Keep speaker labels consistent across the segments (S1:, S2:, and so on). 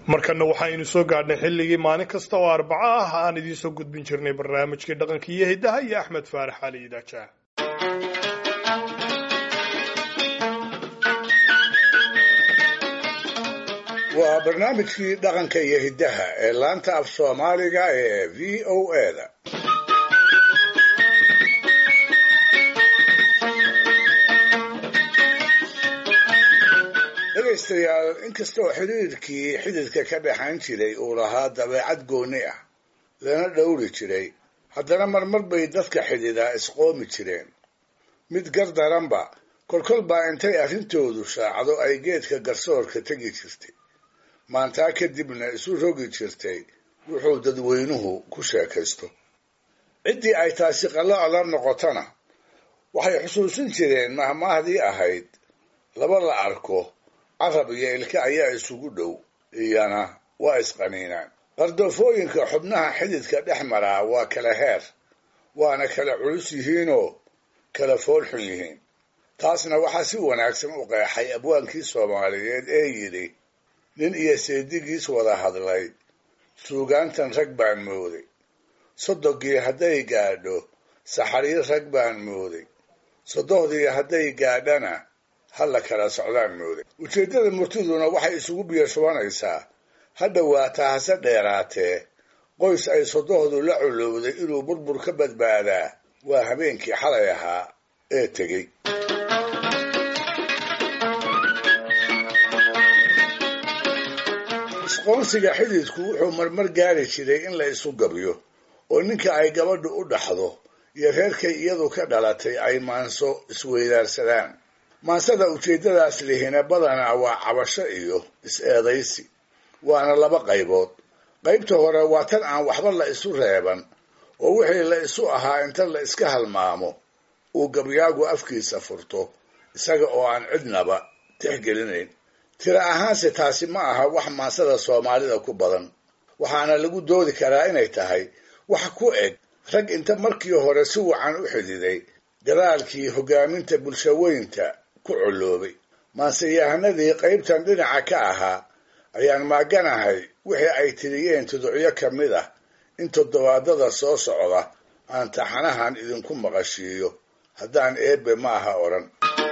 S1: markana waxaynu soo gaadhnay xilligii maalin kasta oo arbaco ah aan idiin soo gudbin jirnay barnaamijkii dhaqanka iyo hiddaha iyo axmed faarax cali idaaja
S2: waa barnaamijkii dhaqanka iyo hiddaha ee laanta af soomaaliga ee v o eda dhegaystayaal inkastoo xiriirkii xididka ka dhexayn jiray uu lahaa dabeecad gooni ah lana dhowri jiray haddana marmar bay dadka xidhidaa isqoomi jireen mid gar daranba kolkol baa intay arrintoodu shaacdo ay geedka garsoorka tegi jirtay maantaa kadibna isu rogi jirtay wuxuu dadweynuhu ku sheekaysto ciddii ay taasi qalloc la noqotona waxay xusuusin jireen mahmaahdii ahayd laba la arko carab iyo ilka ayaa isugu dhow iyana waa isqaniinaan qardoofooyinka xubnaha xididka dhex maraa waa kala heer waana kala culus yihiinoo kala foolxun yihiin taasna waxaa si wanaagsan u qeexay abwaankii soomaaliyeed ee yidhi nin iyo seedigiis wada hadlay suugaantan rag baan mooday sodogii hadday gaadho saxariir rag baan mooday sodohdii hadday gaadhana halla kala socdaan mooday ujeeddada murtiduna waxay isugu biyo shubanaysaa ha dhowaataa hase dheeraatee qoys ay sodohdu la colowday inuu burbur ka badbaadaa waa habeenkii xalay ahaa ee tegey isqoonsiga xididku wuxuu marmar gaari jiray in la isu gabyo oo ninka ay gabadhu u dhaxdo iyo reerkay iyadu ka dhalatay ay maanso isweydaarsadaan maansada ujeeddadaas lihina badanaa waa cabasho iyo is-eedaysi waana laba qaybood qaybta hore waa tan aan waxba la isu reeban oo wixii la isu ahaa inta la iska halmaamo uu gabyaagu afkiisa furto isaga oo aan cidnaba tixgelinayn tira ahaanse taasi ma aha wax maansada soomaalida ku badan waxaana lagu doodi karaa inay tahay wax ku eg rag inta markii hore si wacan u xididay gadaalkii hoggaaminta bulshaweynta ku colloobay maanseyahanadii qaybtan dhinaca ka ahaa ayaan maaganahay wixii ay tiriyeen tuducyo ka mid ah in toddobaadada soo socda aan taxanahan idinku maqashiiyo haddaan eebbe ma aha odhan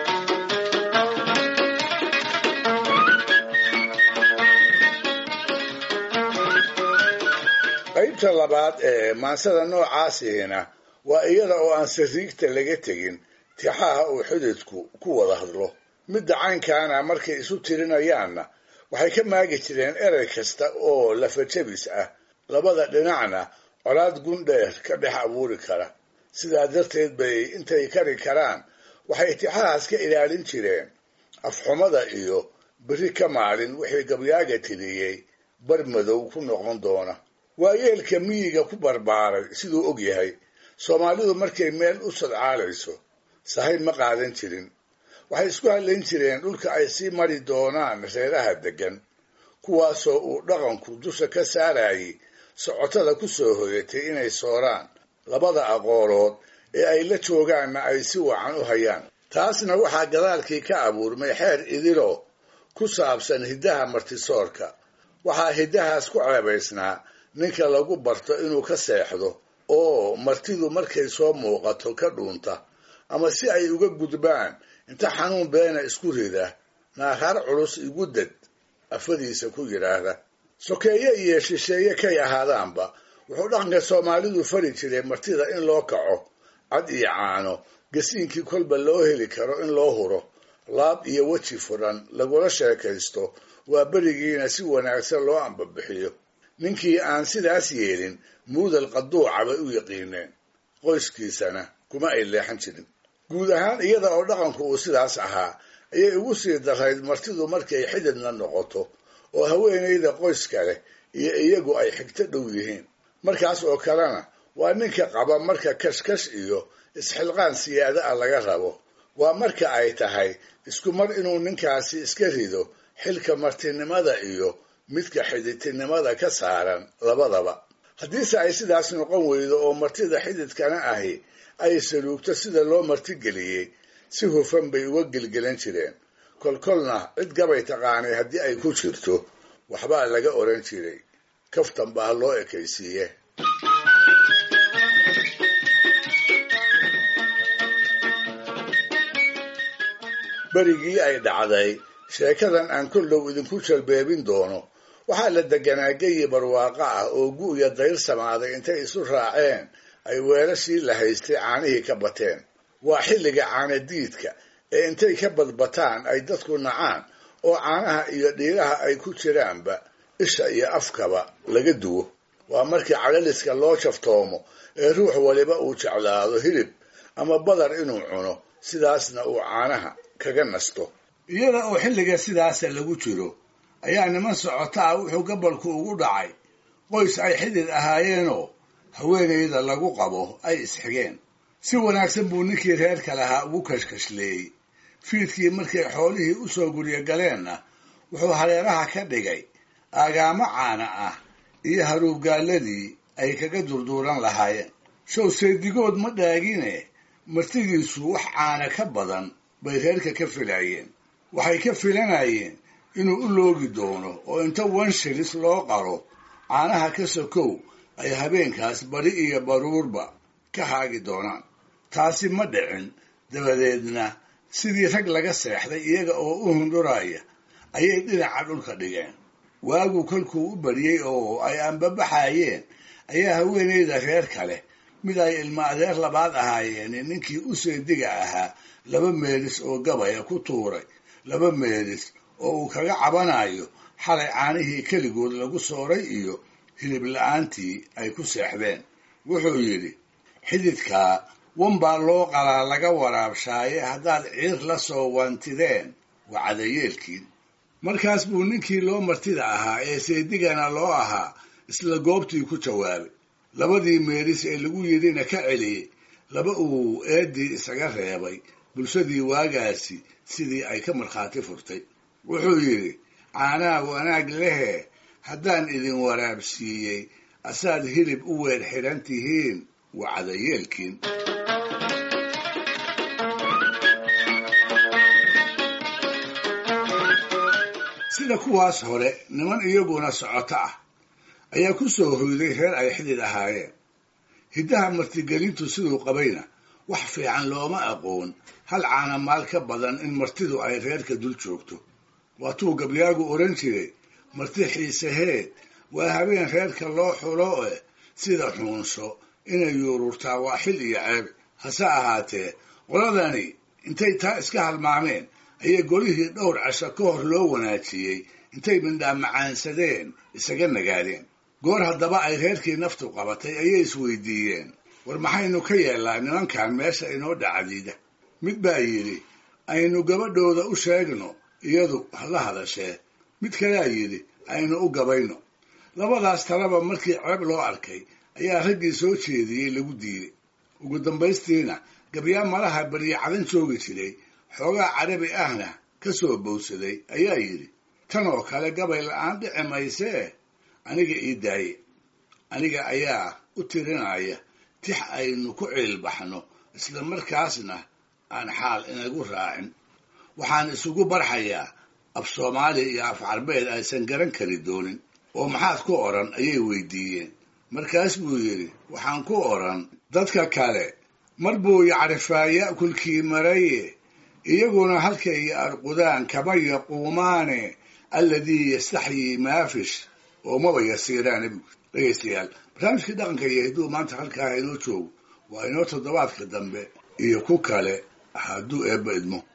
S2: qaybta labaad ee maansada noocaasihina waa iyada oo aan sariigta laga tegin tixaha uu xididku ku wada hadlo midda caynkaana markay isu tirinayaanna waxay ka maagi jireen erey kasta oo lafajabis ah labada dhinacna colaad gundheer ka dhex abuuri kara sidaa darteed bay intay kari karaan waxay tixahaas ka ilaalin jireen afxumada iyo beri ka maalin wixii gabyaaga tiriyey bar madow ku noqon doona waayeelka miyiga ku barbaaray siduu og yahay soomaalidu markay meel u sadcaalayso sahay ma qaadan jirin waxay isku hadlayn jireen dhulka ay sii mari doonaan reeraha deggan kuwaasoo uu dhaqanku dusha ka saarayay socotada ku soo hoyatay inay sooraan labada aqoolood ee ay la joogaanna ay si wacan u hayaan taasna waxaa gadaalkii ka abuurmay xeer idilo ku saabsan hiddaha martisoorka waxaa hiddahaas ku ceebaysnaa ninka lagu barto inuu ka seexdo oo martidu markay soo muuqato ka dhuunta ama si ay uga gudbaan inta xanuun beena isku rida naaraar culus igu dad afadiisa ku yidhaahda sokeeye iyo shisheeye kay ahaadaanba wuxuu dhaqanka soomaalidu fari jiray martida in loo kaco cad iyo caano gasiinkii kolba loo heli karo in loo huro laab iyo weji furan lagula sheekaysto waa berigiina si wanaagsan loo ambabixiyo ninkii aan sidaas yeelin muudal qaduuca bay u yaqiineen qoyskiisana kuma ay leexan jirin guud ahaan iyada oo dhaqanku uu sidaas ahaa ayay ugu sii darayd martidu markay xididna noqoto oo haweenayda qoyska leh iyo iyagu ay xigto dhow yihiin markaas oo kalena waa ninka qaba marka kashkash iyo isxilqaan siyaada ah laga rabo waa marka ay tahay isku mar inuu ninkaasi iska rido xilka martinimada iyo midka xididtinimada ka saaran labadaba haddiise ay sidaas noqon weydo oo martida xididkana ahi ay saluugto sida loo martigeliyey si hufan bay uga gelgelan jireen kolkolna cid gabay taqaanay haddii ay ku jirto waxbaa laga odhan jiray kaftan baa loo ekaysiiye berigii ay dhacday sheekadan aan kollow idinku jalbeebin doono waxaa la deganaa geyi barwaaqo ah oo gu'ya dayr samaaday intay isu raaceen ay weelashii la haystay caanihii ka bateen waa xilliga caanadiidka ee intay ka badbataan ay dadku nacaan oo caanaha iyo dhiiraha ay ku jiraanba isha iyo afkaba laga duwo waa markii cadhaliska loo jaftoomo ee ruux waliba uu jeclaado hilib ama badar inuu cuno sidaasna uu caanaha kaga nasto iyada oo xilliga sidaasa lagu jiro ayaa niman socota ah wuxuu gabalku ugu dhacay qoys ay xidid ahaayeenoo haweenayda lagu qabo ay isxigeen si wanaagsan buu ninkii reerka lahaa ugu kashkashleeyey fiidkii markay xoolihii u soo guryo galeenna wuxuu hareeraha ka dhigay aagaamo caana ah iyo haruubgaalladii ay kaga durduuran lahaayeen show seedigood ma dhaagine martidiisu wax caana ka badan bay reerka ka filaayeen waxay ka filanayeen inuu u loogi doono oo inta wanshilis loo qaro caanaha ka sokow ay habeenkaas bari iyo baruurba ka haagi doonaan taasi ma dhicin dabadeedna sidii rag laga seexday iyaga oo u hundhuraya ayay dhinaca dhulka dhigeen waagu kolkuu u bariyey oo ay anbabaxayeen ayaa haweenayda reer kale mid ay ilmo adeer labaad ahaayeen ninkii u seediga ahaa laba meelis oo gabaya ku tuuray laba meelis oo uu kaga cabanayo xalay caanihii keligood lagu sooray iyo hilib la-aantii ay ku seexdeen wuxuu yidhi xididkaa wan baa loo qalaa laga waraabshaaye haddaad ciir la soo wantideen waa cadayeelkiin markaas buu ninkii loo martida ahaa ee seedigana loo ahaa isla goobtii ku jawaabay labadii meelis ee lagu yidhina ka celiyey laba uu eeddii isaga reebay bulshadii waagaasi sidii ay ka markhaati furtay wuxuu yidhi caanaha wanaag lehe haddaan idin waraabsiiyey asaad hilib u weer xidhan tihiin waa cadayeelkiin sida kuwaas hore niman iyaguna socoto ah ayaa ku soo hoyday reer ay xidid ahaayeen hiddaha martigelintu siduu qabayna wax fiican looma aqoon hal caanamaal ka badan in martidu ay reerka dul joogto waatuu gabyaagu odhan jiray marti xiiseheed waa habeen reerka loo xulo eh sida xuunsho inay yuururtaa waa xil iyo ceeb hase ahaatee qoladani intay taa iska halmaameen ayay golihii dhowr casho ka hor loo wanaajiyey intay mindhaa macaansadeen isaga nagaadeen goor haddaba ay reerkii naftu qabatay ayay isweydiiyeen war maxaynu ka yeellaa nimankan meesha inoo dhacdiida mid baa yidhi aynu gabadhooda u sheegno iyadu hala hadashee mid kalea yidhi aynu u gabayno labadaas talaba markii ceeb loo arkay ayaa raggii soo jeediyey lagu diiday ugu dambaystiina gabyaa malaha baryo cadan joogi jiray xoogaa carabi ahna ka soo bowsaday ayaa yidhi tan oo kale gabay la-aan dhici maysee aniga ii daaye aniga ayaa u tirinaya tix aynu ku ciilbaxno isla markaasna aan xaal inagu raacin waxaan isugu barxayaa af soomaali iyo af carbeed aysan garan kari doonin oo maxaad ku odhan ayay weydiiyeen markaas buu yidhi waxaan ku odhan dadka kale mar buu yacrifaa ya'kulkii maraye iyaguna halkay arqudaan kama yaquumaane alladii yastaxyii maafish oo maba yasiiraa nebigu dhegaystayaal barnaamijkii dhaqanka iyo hidduu maanta halkaa inoo joogo waa inoo toddobaadka dambe iyo ku kale hadduu eebba idmo